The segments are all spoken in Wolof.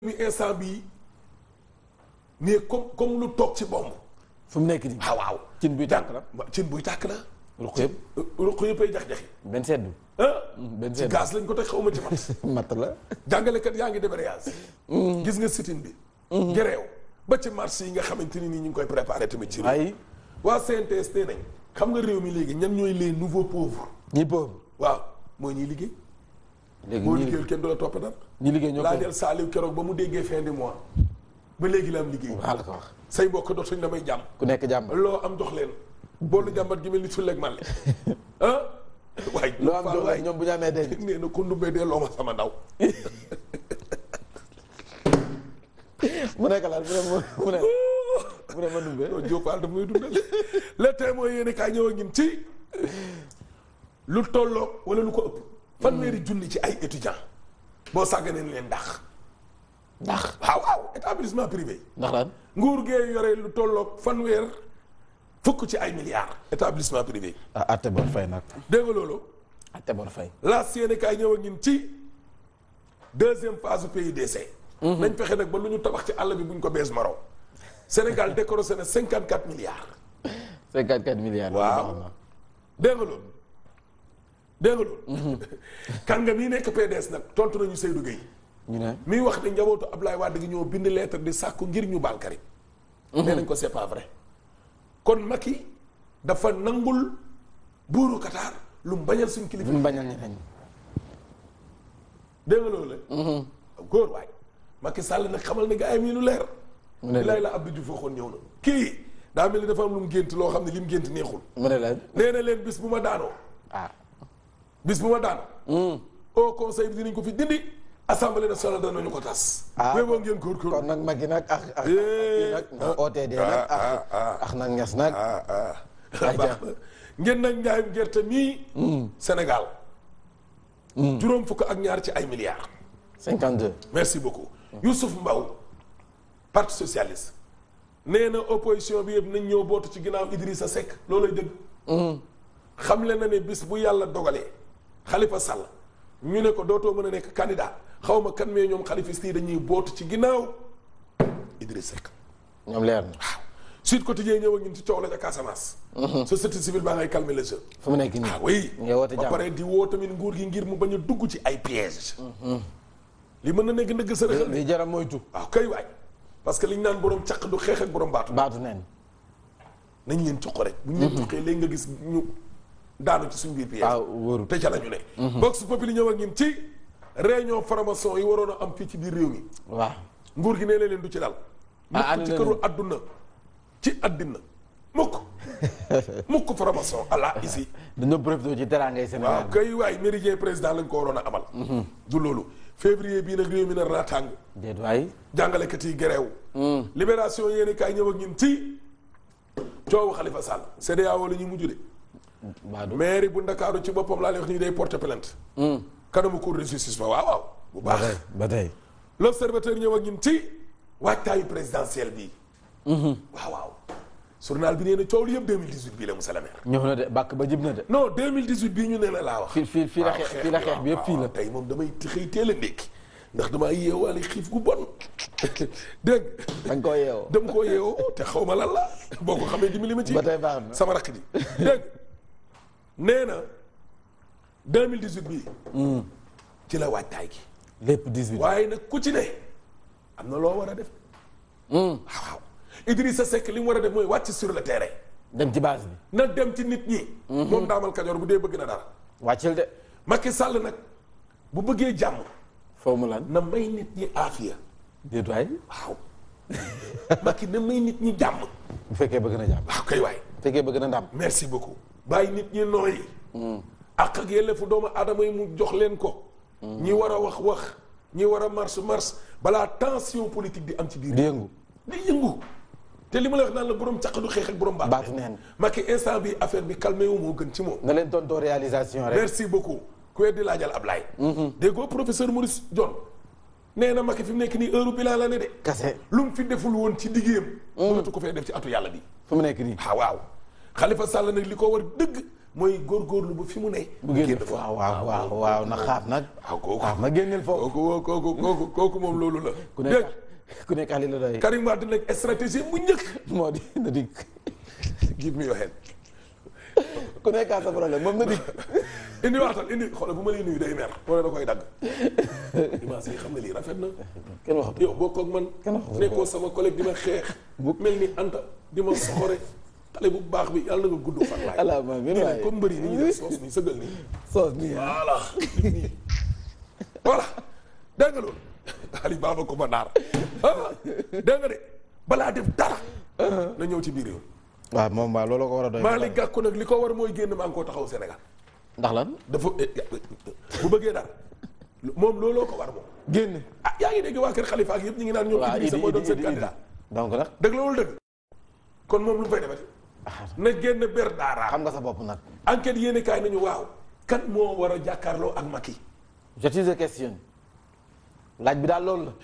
mi instant bii mais comme comme lu toog ci bomb fu mu nekk nii. waaw waaw cin buy tàkk la. wa- cin buy tàkk la ruq yëpp. ruq yëppay jax-jaxi benn seddu. ah benn ci seddu. gaz lañ ko teg xawma ci mat matt la. jàngalekat yaa ngi débrayage gis nga sitin bi gereew ba ci marché yi nga xamante ni nii ñu ngi koy préparé tamit ci réew ay waa CNTS nee nañ xam nga réew mi léegi ñan ñooy les nouveaux pauvres ñi pauvre. waaw mooy ñiy liggéey léegi boo ñi liggéeyul kenn du la topp dara ñi liggéey ñoo pauvre. laajal Saliou keroog ba mu déggee fin du mois ba léegi la am liggéey waaw la ko wax. say mbokk dootuñ la may jàmm ku nekk jàmba. loo am jox leen boolu jàmbat gi mel ni sulleeg màlle ah waay loo am jox waay leen ñoom bu ñu amee denc. nee na ko ndumbee dee loo ma sama ndaw mu nekk laal mu ne mu ne mu ne ma dumbe. non Diop Fall daf may dundal le témoin yéen kaay ñëw a ngin ci lu tolloog wala lu ko ëpp fanweeri junni ci ay étudiants boo sàgganeen leen ndax ndax waaw waaw établissement privé ndax lan. nguur gee yore lu tolloog fanweer fukk ci ay milliards établissement privé ah atte bor fay nag. dégg nga loolu atte bor fay. laas yéen kaay ñëw a ngin ci deuxième phase PUDC nañ fexe nag ba lu ñu tabax ci àll bi buñ ko bees maro Sénégal décorosé na cinquante quatre milliards 54 milliards. Waaw. loolu baax na. dégg nga loolu dégg nga loolu kàngam yi nekk PDS nag tontu nañu Seydou Gueye ñu ne. miy wax ne njabootu Ablaye Wade gi ñoo bind lettre di sàkku ngir ñu baal Karim nee nañ ko c'est pas vrai kon Macky dafa nangul buuru Qatar lu mu bañal suñ kilifa bu ñu bañal ñeneen ñi. dégg nga loolu la góor waay Macky Sall nag xamal ne gaa yi lu leer mu ne lay la Abdou Diouf waxoon ñëw na kii daa mel ni dafa am lu mu gént loo xam ne li mu gént neexul mu ne la nee na leen bis bu ma daanoo ah. bis bu ma daanoo au conseil bi dinañ ko fi dindi assemblée nationale danañu ko tas. Ah. mais boo ngeen góorgóorlu. kon nag Macky nag ak ak Eh. kii nag nag OTD nag ak ak nag ñes nag. ah ah. Ayca. baax na ngeen nag njaayum gerte mii. Sénégal. juróom fukk ak ñaar ci ay milliards. 52. merci beaucoup Youssouf Mbaw parti socialiste nee na opposition bi yëpp nañ ñëw bootu ci ginnaaw Idrissa Seck loolay dëgg. xamle na ne bis bu yàlla dogalee Khalifa Sall ñu ne ko dootoo mën a nekk candidat xaw ma kan mais ñoom xalifiste yi dañuy bootu ci ginnaaw Idrissa Seck. ñoom leer na. waaw Sud Quotidien ñëw ak ñun ci coow la ca Casamance. société civile baa ngay calmer le jeu. fu mu nekk nii. ah oui nga woote ba jàmm. pare di woo tamit nguur gi ngir mu bañ a dugg ci ay pièges. li mën na nekk ndëgg sa rëxal li jaram moytu. waaw kay waay parce que liñ naan borom caq du xeex ak borom baatu. baatu neen. nañ leen cuq rek. bu ñu leen cuqee léegi nga gis ñu daanu ci suñu biir piège. waaw wóorul. te ca la ñu ne. Vox Populi ñëw ak ñun ci réunion formation yi waroon a am fii ci biir réew mi. waaw. nguur gi nee na leen du ci dal. Ah, mukk ci ànd këru nañu. adduna ci addina mukk mukk formation ala ici. dañoo profité ci teraangay Sénégal. waaw kay waay méridien président lañ ko waroon a amal. du loolu février bii nag réew mi nar naa tàng. déet waay. jàngalekat yi gereew libération yéeni kaay ñëw ak ñun ci coowu Khalifa Sall CEDEAO la ñuy mujj de baadu. mairie bu Ndakaaru ci boppam laa lay wax nii day porter plainte kanamu cour de justice ba waaw waaw bu ba baax tey ba tey. l'observateur ñëw ak ñun ci waajtaayu présidentiel bi waaw waaw journal bi nee na coow li yëpp 2018 bii la monsieur le maire ñëw na de bàkk ba jib na de. non 2018 bii ñu ne la laa wax fii fii fii la waaw, xeex fii la xeex bi yëpp fii waaw, la. tey moom damay xëy teel a ndékki ndax damaa yeewaale xiif gu bon dégg dañ koo yeewoo. dem koo yeewoo te xaw ma lan la boo ko xamee dimbali ma ci ba tey baax na. sama rakk ji dégg nee na 2018 bii ci la waajtaay gi lépp 18. waaye nag ku ci ne am na loo war a def waaw waaw Idrissa Seck li mu war a def mooy wàcc sur le terrain dem ci base bi. na dem ci nit ñi moom daamal kajoor bu dee bëgg na dara wàccil de. Macky Sall nag bu bëggee jàmm foo mu lan. na may nit ñi aafiya déet waay. waaw Macky na may nit ñi jàmm bu fekkee bëgg na jàmm. waaw kay waay bu fekkee bëgg na ndam. merci beaucoup bàyyi nit ñi nooyi ak ak yelleefu doomu aadama yi mu jox leen ko ñi war a wax wax ñi war a marche marche balaa tension politique di am ci biir di yëngu. di yëngu te li ma la wax naan la borom caq du xeex ak borom baat baatu neen. Macky instant bi affaire bi calmé wu moo gën ci moom na leen tontoo réalisation rek. merci beaucoup ku weddi laajal Ablaye déggoo professeur Maurice John nee na Macky fi mu nekk nii heure bilan la ne de kase. lu mu fi deful woon ci liggéeyam mënatu ko fee def ci atu yàlla bi fu mu nekk nii. ah waaw Khalifa Sall nag li ko war dëgg mooy góorgóorlu ba fi mu ne. bu génn fa waaw waaw waaw waaw na xaaf nag. waaw kooku xaaf na génneel foofu. kooku kooku kooku kooku moom loolu la. ku dégg nekk ku nekk Ali la doy. Karim Wade nag stratégie bu njëkk. moo di na dig give me your hand. ku nekk sa problème moom na dig. indi waatal indi xoolal bu ma lay nuyu day mer wala da koy dagg. dimanche yi xam nga lii rafet na. kenn waxatu yow bokk ak man. Kenn waxu ko. nekkoo sama collègue di ma xeex. mel ni Anta di ma soxore. xale bu baax bi yàlla na nga gudd fan laay. ala ma min nii waay nag comme mbëri ni ñuy def soos nii sëgal nii. soos nii ah. voilà nii voilà dégg nga loolu Ali Baba ko ba naar ah dégg nga de balaa def dara na ñëw ci biir réew waaw moom waaw loolu ko war a doy. Malick Gakou nag li ko war mooy génn maa ngi koo taxaw Sénégal ndax lan dafa bu bëggee dara moom looloo ko war moom génn. ah yaa ngi dégg waa kër Khalifa ak yëpp ñu ngi naan ñoom waaw Idrissa idi mooy doon idi seen idi candidat donc nag dëgg la wala dëgg kon moom lu mu fay defati na génn ber daara xam nga sa bopp nag. enquête yéene kaay nañu waaw kan moo war a jàkkaarloo ak Macky je te question laaj bi daal loolu la.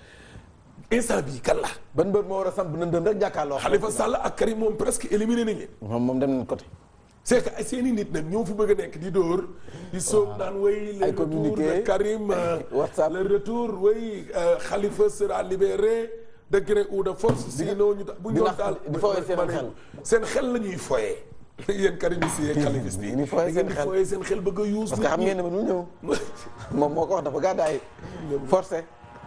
instant bii kan la ban mbër moo war a samp nëndëm rek jàkkaarloo. Khalifa Sall ak Karim moom presque éliminé nañ leen moom moom dem nañ côté. c'est que ay seeni nit nag ñoo fi bëgg a nekk di dóor di sóob naan way le Ay retour communiqué, de Karim euh, WhatsApp. le retour way euh, Khalifa sera libéré de gré ou de force sinon ñu tax bu di ñu nax- daal di fooyee seen ma ne xel. seen xel la ñuy foyee yéen Karimiste yi ak Khalifiste yi Di fooyee da ngeen seen di xel. fooyee seen xel bëgg a yuus parce que xam ngeen ne man mu ñëw moom moo ko wax dafa gàddaay forcé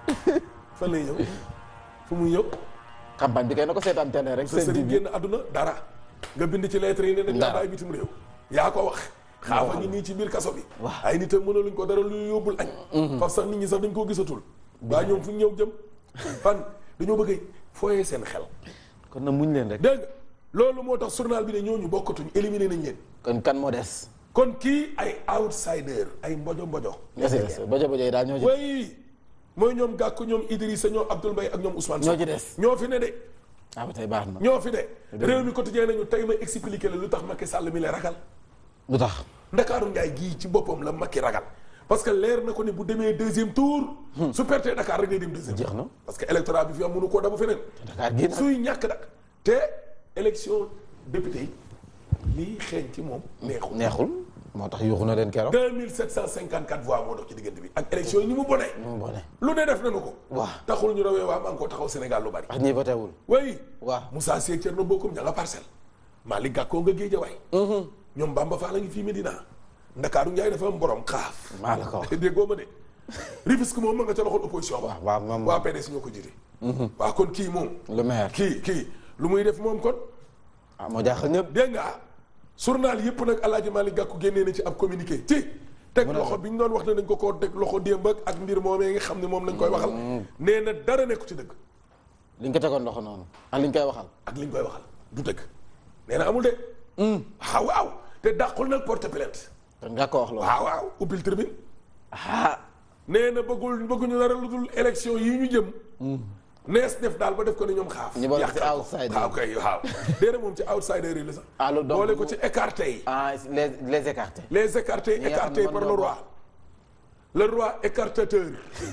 fan lay ñëw fu muy ñëw campagne bi kay na ko seetaan télé rek sa seen sëriñ TV génn àdduna dara nga bind ci lettre yi ne dañ laa Dara. bàyyi bitim réew yaa ko wax xaafa ngi nii ci biir kaso bi Waaw. ay nit a mënaluñ ko dara lu yóbbul añ faf sax nit ñi sax dañ koo gisatul waa ñoom fu ñu ñëw jëm fan dañoo bëgg a fooyee seen xel kon na muñ leen rek dégg nga loolu moo tax journal bi ne ñooñu bokkatuñ éliminé nañ leen kon kan moo des kon kii ay outsider ay mbojo mbojo ñoo ci des bojo bojo yi daal ñoo ci way mooy ñoom Gakou ñoom Idrissa ñoom Abdoul Mbaye ak ñoom Ousmane ñoo Sonko ci des ñoo fi ne de ah ba tey baax na ñoo fi de réew mi quotidien nañu tey ma expliqué la lu tax Macky Sall mi la ragal lu tax ndakaaru njaay gii ci boppam la Macky ragal parce que leer na ko ne bu demee deuxième tour su pertee Dakar rek day dem deuxième Jeex tour na. parce que électorat bi fi am mënu koo dabu feneen Dakar gii nag suy ñàkk nag te élection député yi lii xeeñ ci moom neexul neexul moo tax yuuxu na leen keroog 2754 voix moo dox ci diggante bi ak élection yi ni mu bonee mu bone lu ne def nañu ko waaw taxul ñu rawee waa maa ngi ko taxaw Sénégal lu bari ak ñi voté wul way waaw Moussa Sy ak Thierno Bocoum ña nga parcelle Malick Gakou nga Guédiawaye ñoom Bamba Fall a ngi fii Medina Ndakaaru Njaay dafa am borom xaaf maa la ko wax déggoo ma de Rufisque moom ma nga ca loxol opposition ba waaw waaw moom waa PDS ñoo ko jiite waaw kon kii moom le maire kii kii lu muy def moom kon ah moo jaaxal ñëpp dégg nga journal yëpp nag Alaaji Malick Gakou génnee na ci ab communiqué ci teg loxo bi ñu doon wax ne dañ ko koo teg loxo démb ak ak mbir moomee nga xam ne moom lañ koy waxal nee na dara nekku ci dëgg liñ ko tegoon loxo noonu ak liñ koy waxal ak liñ koy waxal du dëgg nee na amul de waaw waaw te dàqul nag porte plainte kon nga ko wax loolu waaw waaw ubbil tribune ah nee na bëggul bëgguñu dara lu dul élection yi ñu jëm nees def daal ba def ko ne ñoom xaaf ñu boole ci yàqal ko. outsider. waaw kay waaw déedéet moom ci outsider yi la sax ah loolu donc boole ko ci écarté yi ah les les écartés les écartés Ñi nga xam ne écartés mën par le ñoo roi le roi écartateur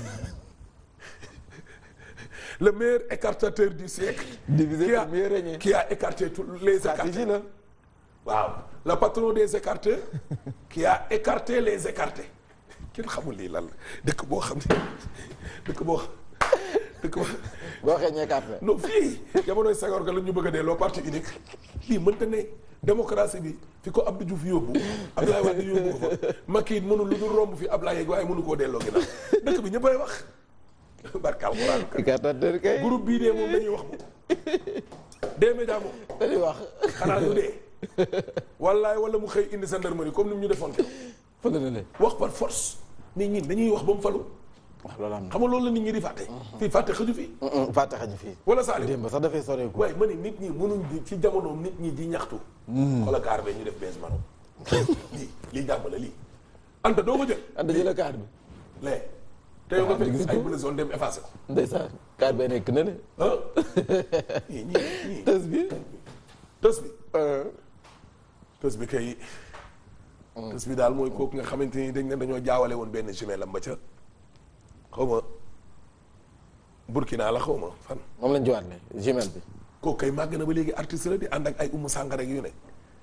le meilleur écartateur du siècle Divisé qui a, pour mieux régner. qui a écarté tous les stratégie écartés la waaw le patron des écarteurs qui a écarté les écartés kenn xamul lii lan la dëkk boo xam ne dëkk boo dëkk boo boo xee ñu écarté non fii jamonoy Senghor ga la ñu bëgg a delloo parti unique lii mënta ne démocratie bi fi ko Abdou Diouf yóbbu Abdoulaye Wade yóbbu ko fa Macky it mënul lu dul romb fi Abdoulaye yeeg waaye mënu koo delloo ginnaaw dëkk bi ñëppay wax barka alxuraan écartateur kay groupe bii dee moom dañuy wax moom des médias moom dañuy wax xanaa ñu dee wallaay wala mu xëy indi gendarmerie comme ni mu ñu defoon keroog fële na le wax par force nit ñi dañuy wax ba mu falu waaw loolu am na xam nga loolu la nit ñi di fàtte fii fàtte xëju fii fàtte xañu fii wala Salim démb sax dafay soreeku waaye ma ne nit ñi mënuñ di ci jamonoom nit ñi di ñaxtu xoolal kaar bee ñu def bees mano lii lii jàmm la lii anta doo ko jël anda jëla kaar bi lee te yow nga Ah, gis fekk nga ay ko. blouson dem effacé ko ndeysaan kaar bee nekk na le ah ñii ñii ñii tës bi tës bi tës bi kay tës bi daal mooy kooku nga xamante ni dañ ne dañoo jaawale woon benn jumelle am ba ca xaw ma Burkina la xaw ma fan moom lañ jiwaat le jumelle bi kooku kay màgg na ba léegi artiste la di ànd ak ay umu sàngara ak yu ne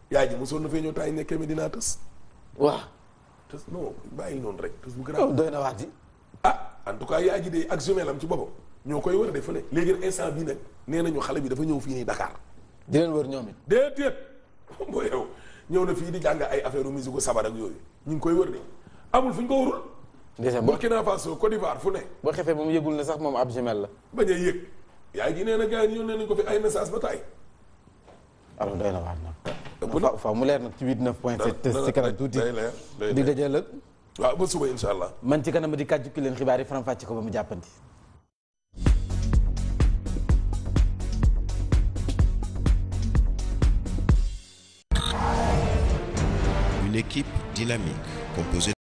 yaay ji mosoon na fee ñëw temps yi nekkee Medina tës waaw tës non bàyyi noonu rek tës bu oh, grave doy na waat di ah en tout cas yaay ji de ak jumelle am ci boppam ñoo koy war a def fële léegi nag instant bii nag nee nañu xale bi dafa ñëw fii nii Dakar di leen wër ñoom it déedéet boo yow ñëw na fii di jàng ay affaire u musique sabar ak yooyu ñu ngi koy wër de amul fu ñu ko warul déjà boo Burkina Faso Côte d'Ivoire fu ne boo xefee moom yëgul ne sax moom ab jumelle la bañ a yëg yaay ji nee na gars yi yónnee nañ ko fi ay message ba taay alors doy na waat nag ëpp na fa fa mu leer nag ci 89 point 7 ci kanam tuuti day leer day di leer dajee lëg waaw ba suba insha allah man ci kanam di kàjju ki leen xibaar yi faram fàcce ko ba mu jàppandi Une équipe dynamique composée